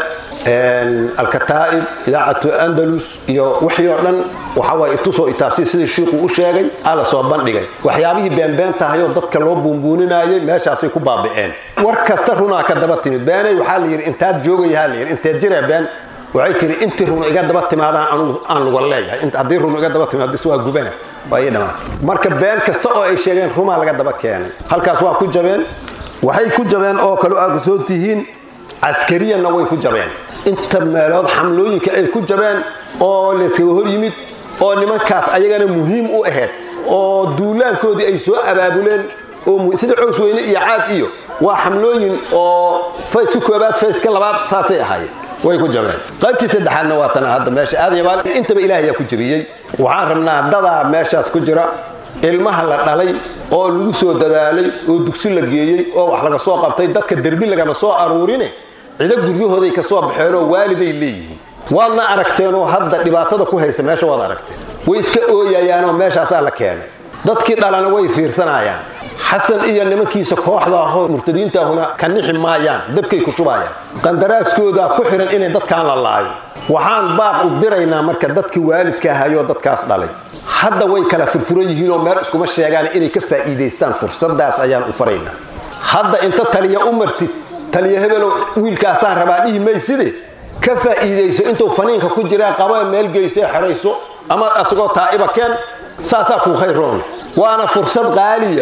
alkataa'ib idaacatu andalus iyo wixii oo dhan waxawaaye itusoo itaabsi sidii shiikhuu u sheegay aa la soo bandhigay waxyaabihii beenbeen tahayoo dadka loo buunbuuninayay meeshaasay ku baabi'een war kasta runaa ka daba timid beenay waxaa la yidhi intaad joogayahaa la yidhi inteed jiree been waxay tiri intii run iga daba timaadaan anugu aan luga leeyahay haddii run iga daba timaad bis waa gubana waa ii dhammaatay marka been kasta oo ay sheegeen rumaa laga daba keenay halkaas waa ku jabeen waxay ku jabeen oo kale aad soo tihiin caskariyanna way ku jabeen inta meelood xamlooyinka ay ku jabeen oo layskaga hor yimid oo nimankaas ayagana muhiim u ahayd oo duulaankoodii ay soo abaabuleen oo sida cows weyne iyo caad iyo waa xamlooyin oo fayska koobaad fayska labaad saasay ahaayeen way ku jabeen qaybtii saddexaadna waa tana hadda meesha aadayabaal intaba ilaah ayaa ku jabiyey waxaan rabnaa dadaa meeshaas ku jira ilmaha la dhalay oo lagu soo dadaalay oo dugsi la geeyey oo wax laga soo qabtay dadka derbi lagama soo aruurine cido guryahooday ka soo baxeenoo waaliday leeyihiin waadna aragteenoo hadda dhibaatada ku haysa meesha waad aragteen way iska ooyayaanoo meeshaasaa la keenay dadkii dhalana way fiirsanayaan xasan iyo nimankiisa kooxda ahoo murtadiintaahuna ka nixi maayaan dabkay ku shubayaan qandaraaskoodaa ku xihan inay dadkaan la laayo waxaan baaq u diraynaa marka dadkii waalidka ahayoo dadkaas dhalay hadda way kala furfuran yihiinoo meel iskuma sheegaan inay ka faa'iidaystaan fursadaas ayaan u faraynaa hadda inta taliya u martid taliya hebelow wiilkaasaan rabaa dhihi mayside ka faa'iidayso intuu faniinka ku jiraa qaba meel geysee xerayso ama asagoo taa'iba keen saasaa kuu khayroon waana fursad qaaliya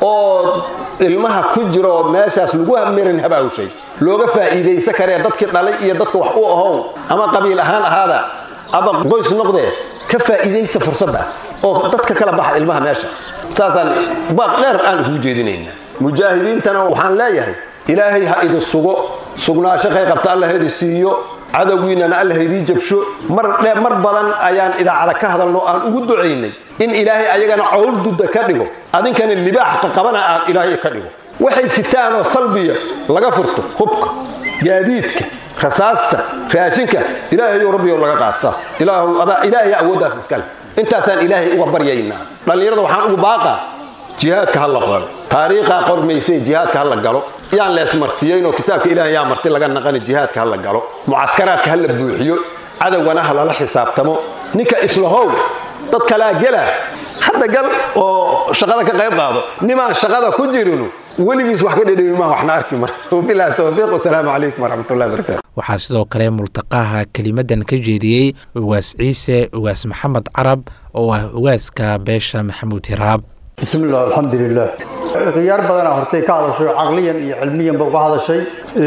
oo ilmaha ku jiro meeshaas lagu mirin habaawshay looga faa'iidaysa karee dadkii dhalay iyo dadka wax u ahow ama qabiil ahaan ahaada ama qoys noqdee ka faa'iidaysta fursaddaas oo dadka kala baxa ilmaha meesha saasaan baaq dheer aan ugu jeedinaynaa mujaahidiintana waxaan leeyahay ilaahay ha idin sugo sugnaasho kay qabta alla ha idin siiyo cadowgiinana alla ha idii jabsho mar mar badan ayaan idaacada ka hadalno aan ugu ducaynay in ilaahay ayagana cowl dudda ka dhigo adinkana libaax qaqabana aan ilaahay ka dhigo waxay sitaanoo salbiya laga furto hubka gaadiidka rasaasta raashinka ilaahayo rabbiyo laga qaad saas ilaahu adaa ilaahay awooddaas iskale intaasaan ilaahay uga baryaynaa dhallinyarada waxaan ugu baaqaa jihaadka ha la qoro taariikhaa qormaysay jihaadka ha la galo yaan leesmartiyeynoo kitaabka ilaah yaa marti laga naqani jihaadka ha la galo mucaskaraadka ha la buuxiyo cadowgana ha lala xisaabtamo ninka islahow dad kalaa gela hadda gal oo shaqada ka qayb qaado nimaan shaqada ku jirinu weligiis wax ka dhedhemi maa waxna arki ma wabilahi towfiiq wasalaamu calaykum waraxmatullahi barakatu
waxaa sidoo kale multaqaha kelimadan ka jeediyey ugaas ciise ugaas maxamed carab oo ah ugaaska beesha maxamuud hiraab
bismi illah alxamdulilah khiyaar badanaa hortay ka hadashay caqliyan iyo cilmiyanba uga hadashay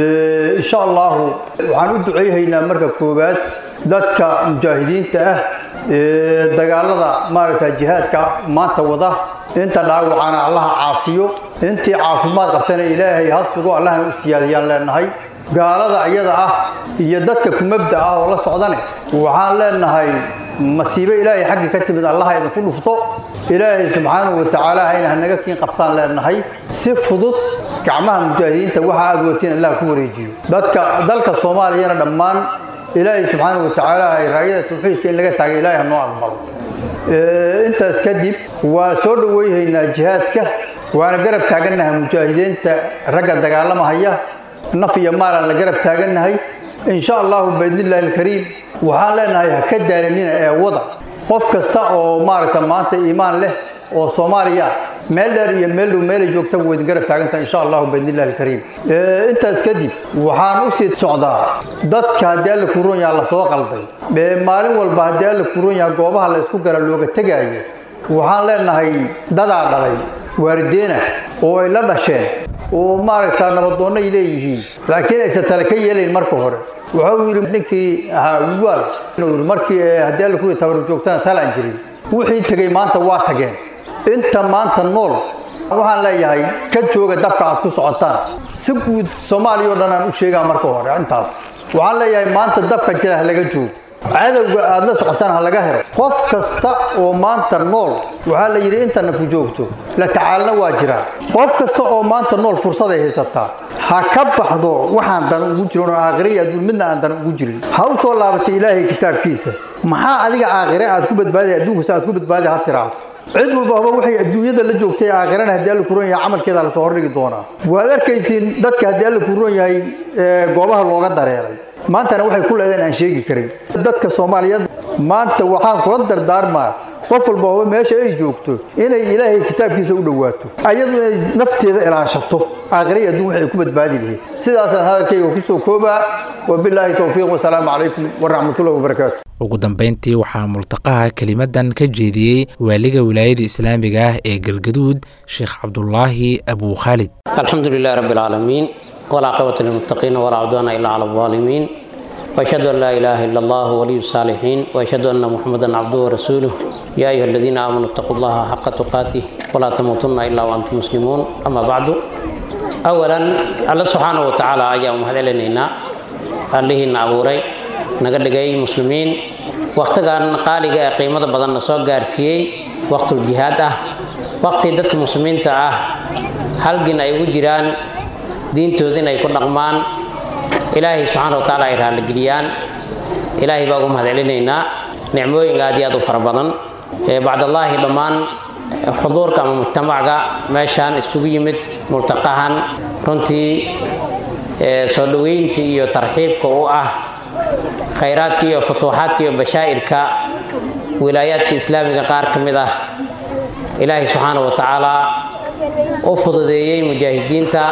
insha allahu waxaan u duceyhaynaa marka koowaad dadka mujaahidiinta ah ee dagaalada maaragta jihaadka maanta wada inta dhaawacana allaha caafiyo intii caafimaad qabtana ilaahay ha sugo allahna u siyaadayaan leenahay gaalada iyada ah iyo dadka kumabda ah oo la socdane waxaan leenahay masiibo ilaahay xaggi ka timid allaha idinku dhufto ilaahay subxaanahu wa tacaala hayna hanaga kiin qabtaan leenahay si fudud gacmaha mujaahidiinta waxa aad watiin allah ku wareejiyo dadka dalka soomaaliyana dhammaan ilaahay subxaanahu wa tacaala hay raayada tawxiidka in laga taagay ilaahay ha noo aqbalo intaas kadib waa soo dhoweyhaynaa jihaadka waana garab taagannahay mujaahidiinta ragga dagaalamahaya naf iyo maalaan la garab taagannahay insha allahu biidnillahi alkariim waxaan leenahay ha ka daalanina ee wada qof kasta oo maaragta maanta iimaan leh oo soomaaliya meel dheer iyo meel dhow meelay joogtaba waydin garab taagantaha insha allahu biidnillahi alkariim intaas kadib waxaan u sii socdaa dadka haddii alla kuron yaha la soo qalday maalin walba haddii alla kuron yaha goobaha la isku gara looga tegaayo waxaan leenahay dadaa dhalay waalideena oo ay la dhasheen oo maaragta nabadoonno ay leeyihiin laakiin aysan tale ka yeelayn marka hore wuxuu yidhi ninkii ahaa wiwaal inuu yidhi markii haddii alla kuri tabaru joogtana talaan jirin wixii tegey maanta waa tageen inta maanta nool waxaan leeyahay ka jooga dabka aad ku socotaan si guud soomaaliya oo dhan aan u sheegaa marka hore intaas waxaan leeyahay maanta dabka jira ha laga joogo cadowga aad la socotaan ha laga helo qof kasta oo maanta nool waxaa la yidhi inta nafu joogto la tacaalna waa jiraan qof kasta oo maanta nool fursaday haysataa ha ka baxdo waxaan dan ugu jirin oo aakhire iyo adduun midna aan dan ugu jirin ha u soo laabatay ilaahay kitaabkiisa maxaa adiga aakhire aad ku badbaaday adduunkusa aad ku badbaaday ha tiraahdo cid walba haba waxay adduunyada la joogtay aakhirana haddii alla kuron yahay camalkeeda lasoo hordhigi doonaa waad arkaysiin dadka haddii alla kuron yahay goobaha looga dareeray maantana waxay ku leedeen aan sheegi karin dadka soomaaliyeed maanta waxaan kula dardaarmaa qof walba haba meesha ay joogto inay ilaahay kitaabkiisa u dhowaato ayadu inay nafteeda ilaashato aakhiraya adduun waxay ku badbaadi lahayd sidaasaan hadalkayga kusoo koobaa wabilaahi towfiiq wasalaamu calaykum waraxmatullahi wabarakaatu
ugu dambeyntii waxaa multaqaha kelimadan ka jeediyey waaliga wilaayada islaamiga ah ee galgaduud sheekh cabdulaahi abuu khaalid
alxamdu lilahi rabbi alcaalamiin walcaaqibata lilmuttaqiina walaa cudwaana ilaa cala alaalimiin وأشهد أن لا إله إلا الله ولي الصالحين وأشهد أن محمدا عبده ورسوله يا أيها الذين آمنوا اتقوا الله حق تقاته ولا تموتن إلا وأنتم مسلمون أما بعد أولا الله سبحانه وتعالى أيام هذا allihiina abuuray naga dhigay muslimiin wakhtigan qaaliga ee qiimada badanna soo gaarsiiyey waqtul jihaad ah waqti dadka muslimiinta ah halgin ay ugu jiraan diintooda inay ku dhaqmaan ilaahay subxaana wa tacaala ay raalligeliyaan ilaahay baa ugu mahadcelinaynaa nicmooyin aad iyo aad u fara badan bacdallaahi dhammaan xuduurka ama mujtamacga meeshaan iskugu yimid multaqahan runtii soo dhoweyntii iyo tarxiibka u ah khayraadka iyo futuuxaadka iyo bashaa'irka wilaayaadka islaamiga qaar ka mid ah ilaahay subxaana wa tacaala u fududeeyey mujaahidiinta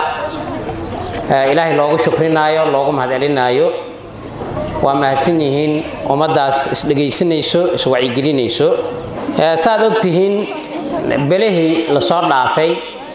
ilaahay loogu shukrinaayo loogu mahadcelinaayo waa mahadsan yihiin ummaddaas isdhegaysanayso iswacyigelinayso saaad og tihiin belihii lasoo dhaafay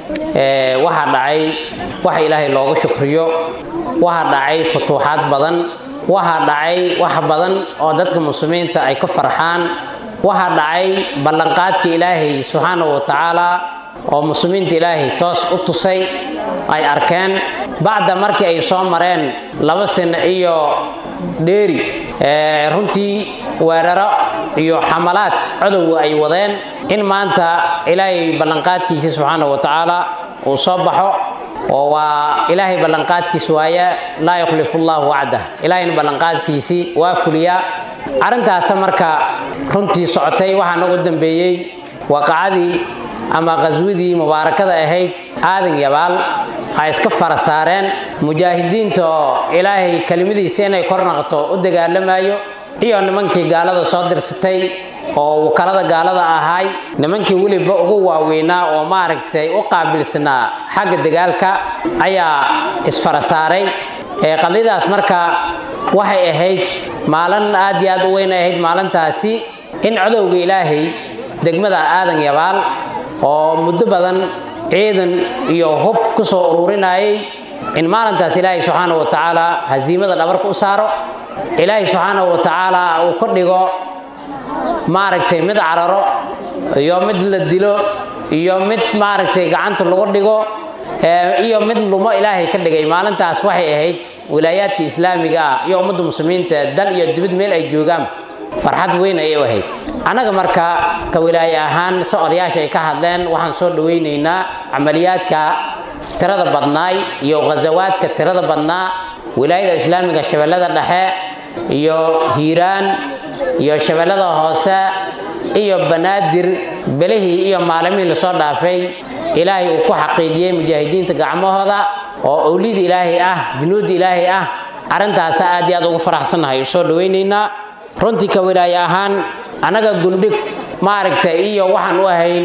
waxaa dhacay waxa ilaahay loogu shukriyo waxaa dhacay futuuxaad badan waxaa dhacay wax badan oo dadka muslimiinta ay ka farxaan waxaa dhacay ballanqaadka ilaahay subxaanahu wa tacaala oo muslimiinta ilaahay toos u tusay ay arkeen bacda markii ay soo mareen laba sano iyo dheeri runtii weeraro iyo xamalaad codowga ay wadeen in maanta ilaahay ballanqaadkiisa subxaanahu wa tacaala uu soo baxo oo waa ilaahay ballanqaadkiis waaya laa yukhlifu llahu wacdah ilaahayna ballanqaadkiisii waa fuliyaa arrintaasa marka runtii socotay waxaa nagu dambeeyey waaqacadii ama qaswadii mubaarakada ahayd aadan yabaal ay iska fara saareen mujaahidiinta oo ilaahay kelimadiisa inay kor naqto u dagaalamayo iyo nimankii gaalada soo dirsatay oo wakalada gaalada ahaay nimankii weliba ugu waaweynaa oo maaragtay u qaabilsanaa xagga dagaalka ayaa isfara saaray qadiyadaas marka waxay ahayd maalin aad iyo aad u weyn ahayd maalintaasi in codowga ilaahay degmada aadan yabaal oo muddo badan ciidan iyo hub ku soo ururinayay in maalintaas ilaahay subxaana wa tacaala hasiimada dhabarka u saaro ilaahay subxaana wa tacaala uu ka dhigo maaragtay mid cararo iyo mid la dilo iyo mid maaragtay gacanta lagu dhigo iyo mid lumo ilaahay ka dhigay maalintaas waxay ahayd wilaayaadka islaamiga ah iyo ummadda muslimiinta dal iyo dibad meel ay joogaan farxad weyn ayay u ahayd annaga marka ka wilaaye ahaan si odayaasha ay ka hadleen waxaan soo dhawaynaynaa camaliyaadka tirada badnaay iyo ghasawaadka tirada badnaa wilaayada islaamiga shabeellada dhexe iyo hiiraan iyo shabeellada hoose iyo banaadir belihii iyo maalimihii lasoo dhaafay ilaahay uu ku xaqiijiyey mujaahidiinta gacmahooda oo owlida ilaahay ah junuudda ilaahay ah arrintaasa aad iyo aad ugu faraxsannahay soo dhawaynaynaa runtii ka wilaaye ahaan annaga gundhig maaragtay iyo waxaan u ahayn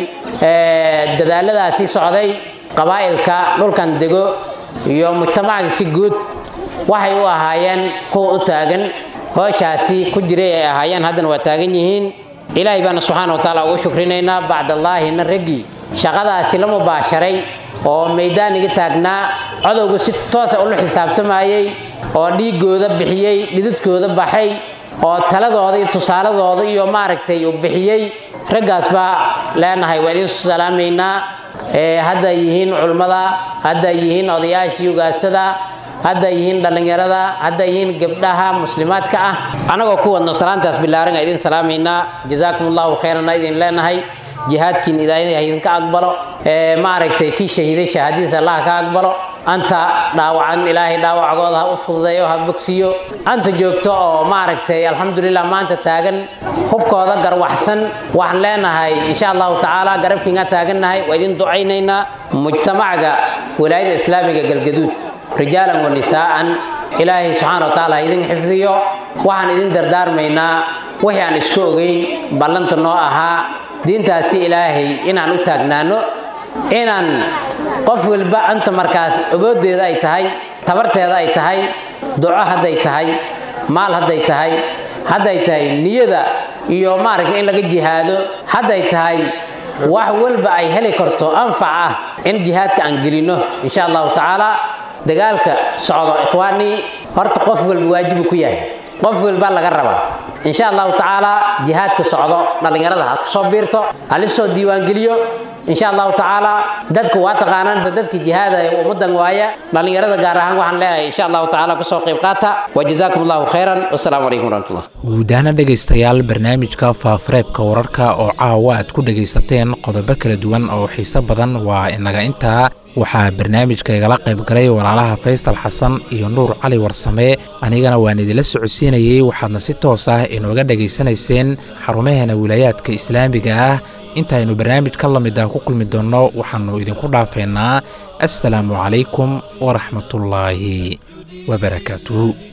dadaaladaasii socday qabaa'ilka dhulkan dego iyo mujtamacga si guud waxay u ahaayeen kuwa u taagan hooshaasi ku jiray ay ahaayeen haddana waa taagan yihiin ilaahay baana subxaana wa tacaala ugu shukrinaynaa bacdallaahina raggii shaqadaasi la mubaasharay oo maydaaniga taagnaa codowga si toosa ula xisaabtamayey oo dhiigooda bixiyey dhididkooda baxay oo taladooda iyo tusaaladooda iyo maaragtay uu bixiyey raggaas baa leenahay waa idin salaamaynaa hadday yihiin culmada hadday yihiin odayaashii ugaasada hadday yihiin dhallinyarada hadday yihiin gabdhaha muslimaadka ah annagoo ku wadno salaantaas bilaaran a idin salaamaynaa jazaakum allahu khayranna idin leenahay jihaadkiin idaayada idinka aqbalo maaragtay kii shahiiday shahaadadiisa allah ka aqbalo anta dhaawacan ilaahay dhaawacgooda ha u fududeeyo ha bogsiyo anta joogto oo maaragtay alxamdulilah maanta taagan hubkooda garwaxsan waxaan leenahay insha allahu tacaala garabkiinga taagannahay waa idin ducaynaynaa mujtamacga wilaayada islaamiga galgaduud rijaalan wa nisaa'an ilaahay subxaana wa tacaala ha idin xifdiyo waxaan idin dardaarmaynaa wixii aan iska ogeyn ballanta noo ahaa diintaasi ilaahay inaan u taagnaano inaan qof walba anta markaas oboodeeda ay tahay tabarteeda ay tahay duco hadday tahay maal hadday tahay hadday tahay niyada iyo maaragta in laga jihaado hadday tahay wax walba ay heli karto anfac ah in jihaadka aan gelino insha allahu tacaala dagaalka socdo ikhwaanii horta qof walba waajibu ku yahay qof walba laga rabaa insha allahu tacaala jihaadka socdo dhallinyarada ha kusoo biirto halisoo diiwaangeliyo insha allahu tacaala dadku waa taqaanaan dadka jihaada ee ummadan waaya dhallinyarada gaar ahaan waxaan leeyahay insha allahu tacaala kasoo qayb qaata wajazaakum allahu khayran wasalaamu calaykum waraxmatullah
guud ahaana dhegaystayaal barnaamijka faafareebka wararka oo caawa aad ku dhegaysateen qodobo kala duwan oo xiiso badan waa inaga intaa waxaa barnaamijka igala qayb galay walaalaha faysal xasan iyo nuur cali warsame anigana waan idinla socodsiinayey waxaadna si toos ah inooga dhegaysanayseen xarumaheena wilaayaadka islaamiga ah intaaynu barnaamij ka lamid ah ku kulmi doonno waxaannu idinku dhaafeynaa assalaamu calaykum waraxmatullaahi wabarakaatuhu